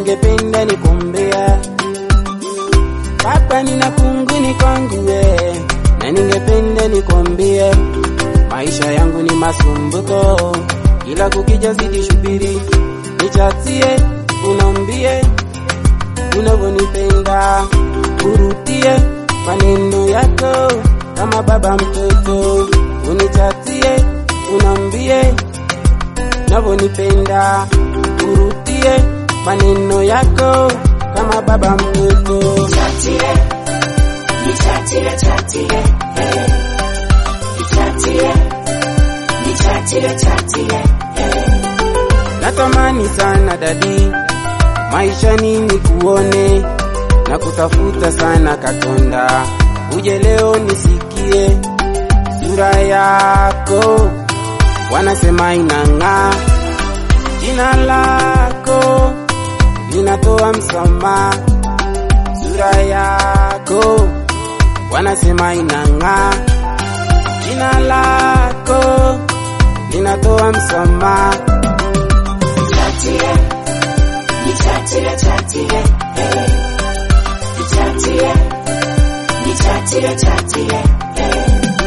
ningependa nikuombea Baba, nina kunguni kwangu we, na ningependa nikuambie maisha yangu ni masumbuko, ila kukija zidi shubiri, nichatie unaambie unavyonipenda, urudie maneno yako kama baba mtoto, unichatie unaambie unavyonipenda, urudie maneno yako kama baba mtoto. Chatie, nichatie, chatie, eh. Nichatie, nichatie, chatie, eh. Natamani sana dadi, maisha nini kuone na kutafuta sana Katonda, uje leo nisikie sura yako, wanasema inang'aa, jina lako linatoa msamaha, sura yako wanasema inang'aa, jina lako linatoa msamaha. Chatie, nichatie, chatie, eh. Nichatie, nichatie, chatie, eh.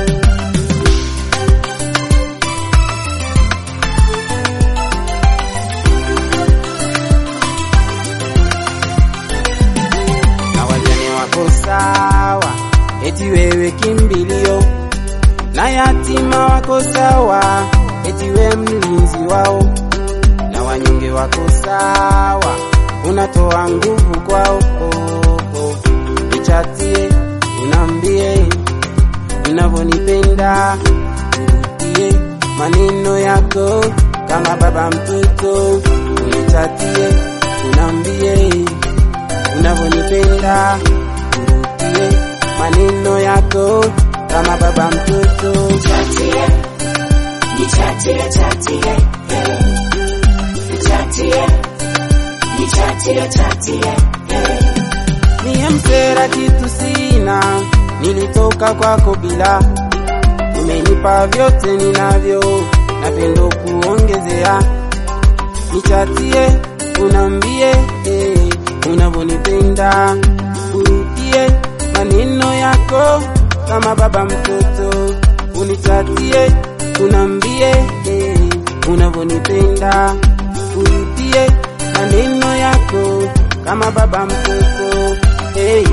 na wajane wako sawa, eti wewe kimbilio, na yatima wako sawa, eti wewe mlinzi wao, na wanyonge wako sawa, unatoa nguvu kwao. Oh, oh. Nichatie, unambie unavyonipenda, urudie maneno yako kama baba mtoto, unichatie, unambie unavyonipenda, urudie maneno yako kama baba mtoto. Chatie, nichatie, chatie, eh. Nichatie, nichatie, chatie, eh. Mie msera kitu sina, nilitoka kwako bila, umenipa vyote ninavyo, napendo kuongezea. Nichatie, unambie eh, unavyonipenda, urudie maneno yako kama baba mtoto, unichatie, unambie eh, unavyonipenda, urudie maneno yako kama baba mtoto hey.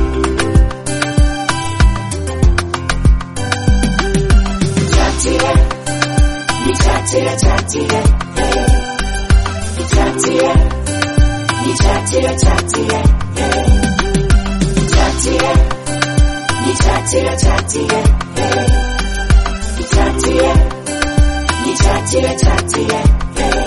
Chatie, nichatie, chatie, eh. Nichatie, nichatie, chatie, eh. Nichatie, nichatie, chatie, eh. Nichatie, nichatie, chatie, eh.